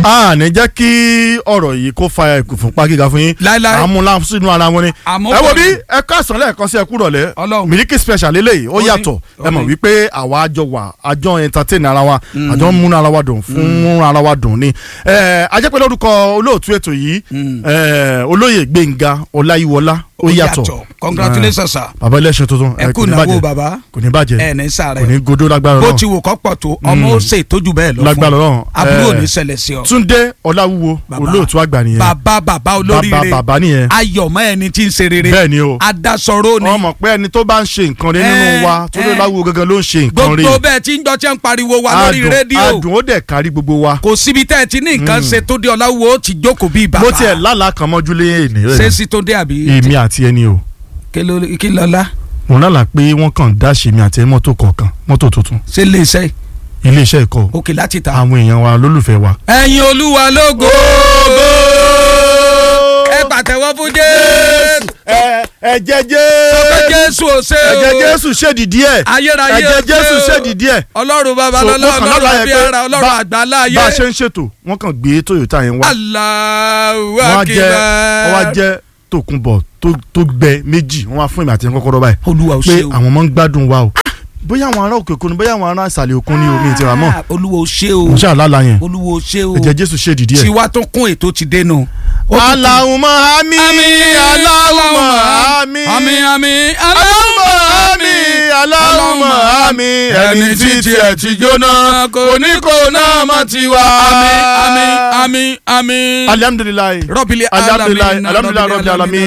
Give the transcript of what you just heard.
a ní jẹ́ kí ọ̀rọ̀ yìí kó fa ìfúnpá gíga fún yín Láíláí. àmúlá sínú ara wọn ni Àmọ́ ẹ wo bọ̀ bí ni. ẹ káàsán lẹ́ẹ̀kan sí ẹ kúrọ̀ lẹ́ Ọlọ́run. Miliki special eléyìí ó Ó ní, yàtọ̀ ẹ ó mọ̀ ní. wípé àwa àjọ wà àjọ entertain ara wa àjọ ń múnú ara wa dùn fún múnú ara wa dùn ni ẹ ajẹ́pẹ́ lórúkọ olóòtú ètò yìí ẹ, olóyè Gbénga Ọláyíwọlá ó yàtọ̀ congratulations sir. bàbá ẹlẹ́sìn tuntun ẹ kú kò ní ìnáwó bàjẹ́ bàbá kò ní bàjẹ́ ẹ ní sáré kò ní godó lágbára bó náà ti wò kọ́ pọ̀ tó ọmọ ó ṣe ìtọ́jú bẹ́ẹ̀ lọ Lágbára fún Ọlọ́run. àbúrò ò Eh, ní ṣẹlẹ̀ sí ọ. Túndé Ọláwúwo Bàbá. olóòtú àgbà nìyẹn bàbá bàbá olóríire bàbá bàbá nìyẹn ayọ̀mọ́ ẹni tí ń ṣe rere bẹ́ẹ̀ ni o adasọ̀rọ̀ ni wọ́n mọ̀ pé ẹni tó bá ń ṣe nǹkan rí nínú Eh, wa Túndé eh. Ọláwúwo gangan ló ń ṣe nǹkan rí gbogbo bẹ́ẹ̀ tí ń jọ tí ń pariwo wa lórí adùn rédíò adùn ó dẹ̀ kárí gbogbo wa kò síbi tẹ́ ẹ ti ní nǹkan ṣe tó dé ọláwùwò ó ti jókòó bíi bàbá mo tiẹ̀ lálàá kan mọ́jú lé ènì ṣé rẹ̀ sí tó dé àbí èmi àti ẹni o kí ló- kí lọ́lá mo lálàá pé wọ́n kàn dáṣe mi àti mọ́tò kọ̀ọ̀kan mọ́tò tuntun ṣé lè ṣe iléeṣẹ́ ìkọ́ òkè láti ta. àwọn èèyàn wa lólùfẹ́ wa. ẹ̀yin olúwa lógo ẹ pàtẹ́wọ́ fún jésù ẹ ẹ̀jẹ̀ sọ pé jésù jésù ò ṣe o ẹ̀jẹ̀ jésù ṣèdìdí ẹ̀ ayérayé ẹ̀jẹ̀ ò ṣe jésù o. ṣèdìdí ẹ̀ ọlọ́run bàbá So, lọ́lọ́ mo kàn ọlọ́run lálàá àbí yẹn pé ara ọlọ́run bá- àgbà láàyè bá a ṣe ń ṣètò wọ́n kàn gbé Toyota yẹn wá Allahu wọ́n á jẹ́ akbar. wọ́n á jẹ́ tòkunbọ̀ tó tó gbẹ méjì wọ́n wá fún ìmọ̀ àti kọ́kọ́rọ́ báyìí olúwa ò pé ṣe o àwọn ọmọ ń gbádùn wa o bóyá àwọn ará òkè òkun ni bóyá àwọn ará ìsàlẹ̀ òkun ni omi ìtura mọ́ Ah, olúwa ò ṣe o mo ṣáà lálàá yẹn olúwa ò ṣe o ẹ̀jẹ̀ jésù ṣèdìdí ẹ̀. tiwa tó kún ètò ti dénú. Allahumma àmín Allahumma àmín àmín àmín Allahumma àmín Allahumma àmín ẹni tí tiẹ̀ ti jóná kò ní kò náà má ti wá. àmín àmín àmín àmín. alhamdulilayi rọ́bìlì alhamdulilayi alhamdulilayi rabbil alamin